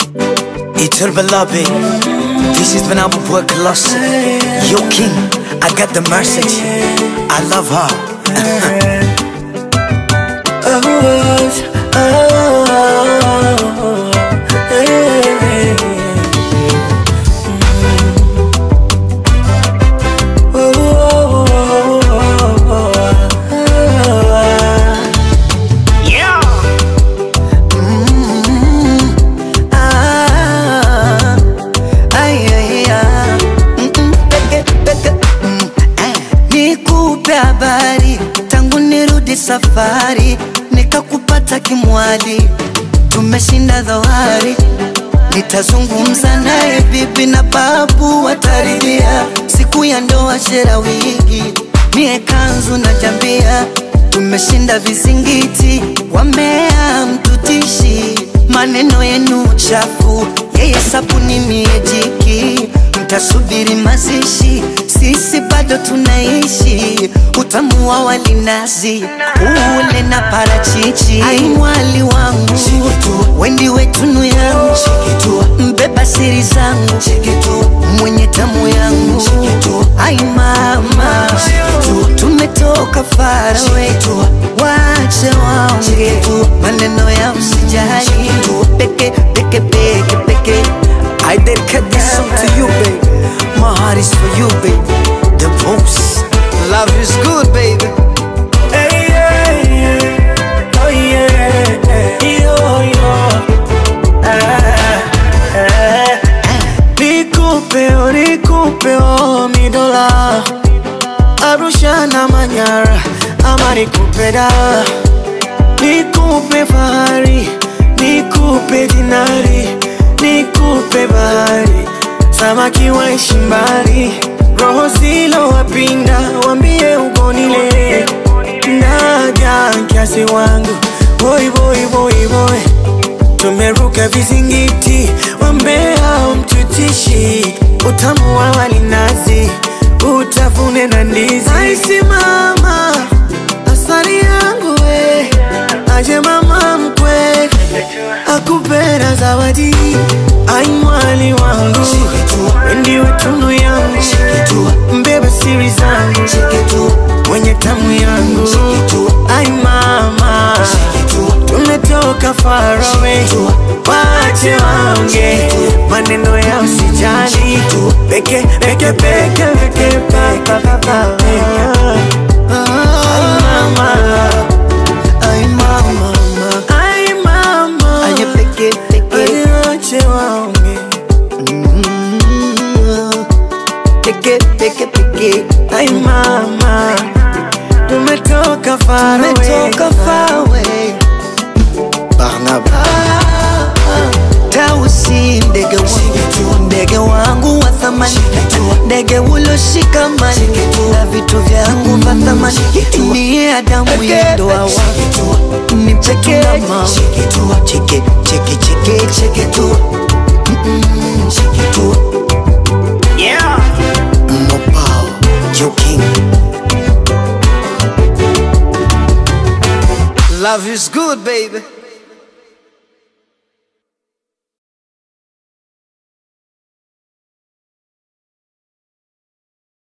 Eternal beloved, this is when I'm a boy colossal. Yo, king, I got the message. I love her. Ah, ay, ay, ah. Mm, mm, peke, peke, mm, eh. Nikupe habari tangu nirudi safari, nikakupata kimwali, tumeshinda dhoari. Nitazungumza naye bibi na babu wataridhia, siku ya ndoa shera wigi, mie kanzu na jambia, tumeshinda vizingiti, wamea mtutishi, maneno yenu chafu, yeye sabuni mie jiki, mtasubiri mazishi, sisi bado tunaishi, utamu wa walinazi ule na parachichi, ai mwali wangu wendi wetunu yangu mbeba siri zangu mwenye tamu yangu ai mama tumetoka farawe wache waonge maneno ya msijali peke peke peke peke I dedicate this song to you baby my heart is for you baby the most love is good baby Hey, yeah, yeah. Oh, yeah. Yo, yo. Ah, ah. Nikupe, oh, nikupe, oh, mi dola Arusha na Manyara ama nikupe da Nikupe fahari, nikupe dinari, nikupe bahari Samaki waishi mbali, roho zilo wapinda, wambie ugonile Naja kiasi wangu, boy boy boy boy Tumeruka vizingiti, wambea umtutishi Utamu wa walinazi, utafune na ndizi Aisi mama, asali yangu we Aje mama mkwe, akupenda zawadi Ai mwali wangu, ndiwe tunu yangu Mbeba siri zangu, mwenye tamu yangu Ai mama, tumetoka far away Wache waonge, maneno ya usijali Peke, peke, peke, peke, pa, pa, pa, pa Ai mama, ay mama ai mama Aye peke peke Wache waonge Mm, Peke peke peke Ai mama, tumetoka far away Tumetoka far away Barnaba Tausi ndege wangu Ndege wangu wa thamani Ndege uloshikamani Na vitu vyangu vya thamani Niye Adamu ya ndoa wangu Ni peke na mama Cheke cheke cheke cheke tu Mm-mm, Cheke tu Yeah Mopao Joe King Love is good baby